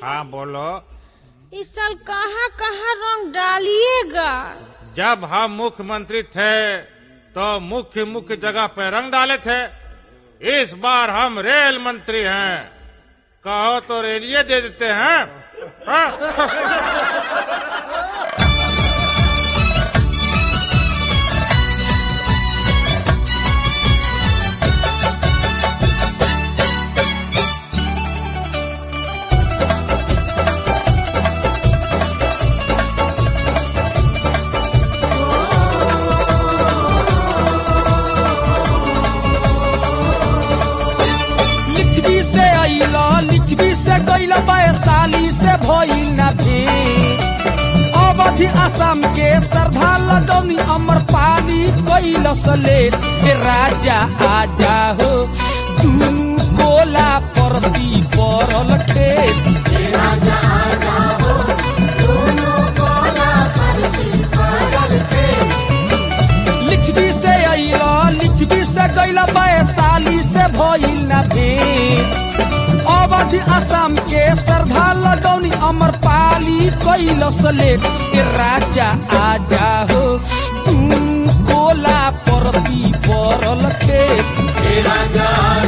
हाँ बोलो इस साल कहाँ कहाँ रंग डालिएगा जब हम मुख्यमंत्री थे तो मुख्य मुख्य जगह पे रंग डाले थे इस बार हम रेल मंत्री हैं कहो तो रेलिए दे देते हैं हाँ? लिच्छवी से अइला लिच्छवी से गइला वैशाली से भइल ना भेंट अवधि असम के श्रद्धा लगौनी अमर पाली कैलस लेट ए राजा आजा हो तू कोला परती परल खेत लिच्छवी से अइला लिच्छवी से गइला वैशाली से भइल ना भेंट अवधि असम के श्रद्धा लगौनी अमर पाली कैलस लेट ए राजा आजा हो तू कोला परती परल खेत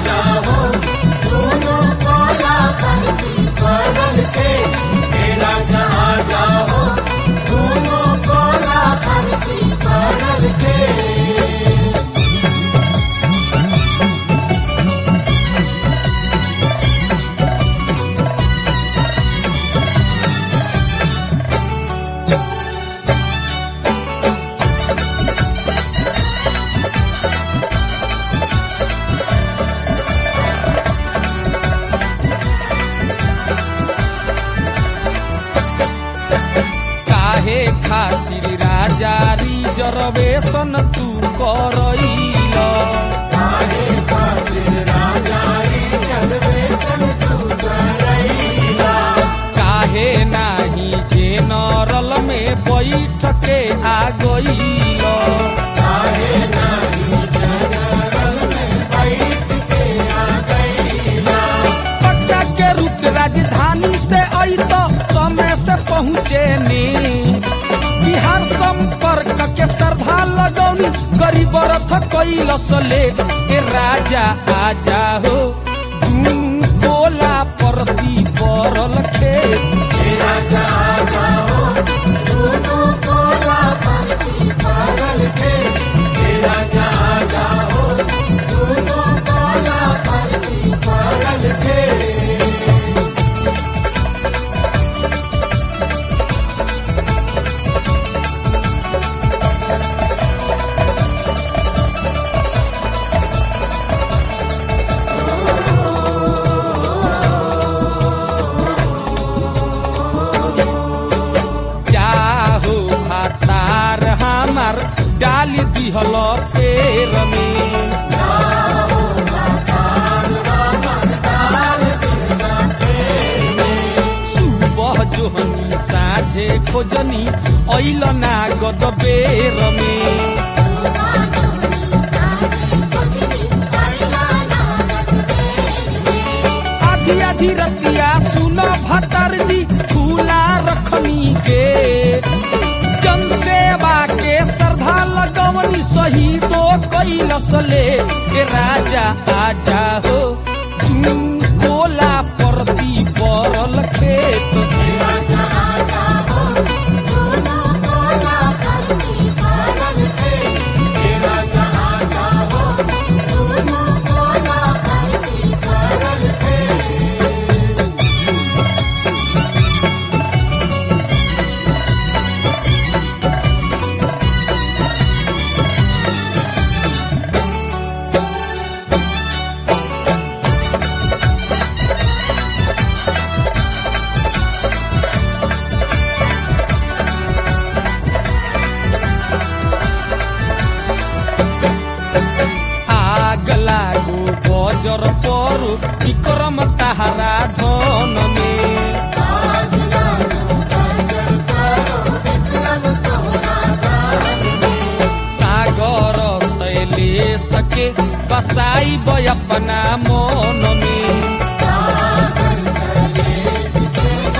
काहे खातिर राजा रिजर्वेशन तू करैल काहे नाही जेनरल में बैठ के आ गइल पटना के रूट राजधानी से आई तो समय से पहुँचे ने बिहार संपर्क के श्रद्धा लगौनी गरीब रथ कैलस ले ए राजा आजा हो तू कोला परती परल खेत जाहो भातार हमार डाल दिहल पेर में सुबह जोहनी साझे खोजनी ऐल ना गद बेर में आधी आधी रतिया सुन भतर दी खुला रखनी के जन सेवा के श्रद्धा लगवनी शहीदो कैलस ले ए राजा आजा हो तू कोला परती परल खेत आग लागो बजर परो विक्रम ताहरा धन में सागर शैले सके बसाई अपना मन में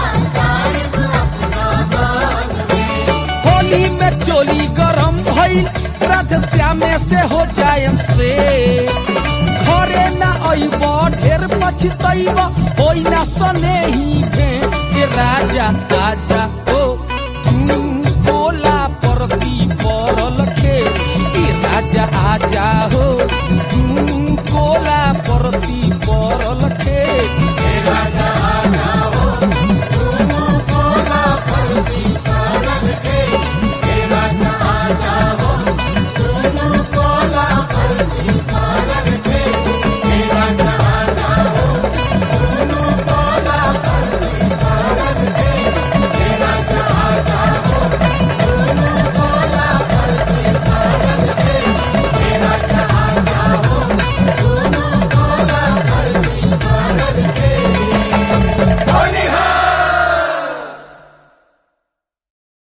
चोली गरम भइल राधे श्यामे से हो जायम से घरे ना अइब ढेर पछतैब होई ना सने ही भेंट ए राजा आजा हो तू बोला परती परल के ए राजा आजा हो